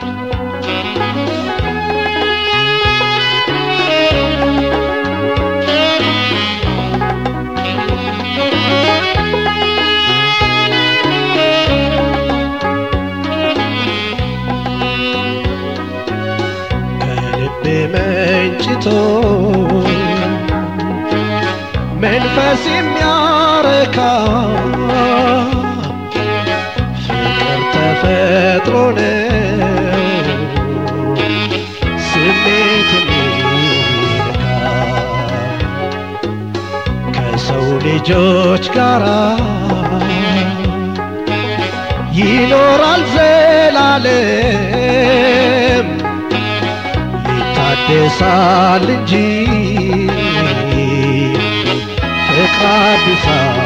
ከልቤ መንጭቶ መንፈስ የሚያረካ ፍቅር ተፈጥሮ ነው ስሜት የሚነካ ከሰው ልጆች ጋራ ይኖራል ዘላለም ይታደሳል እንጂ ፍቅር አዲስ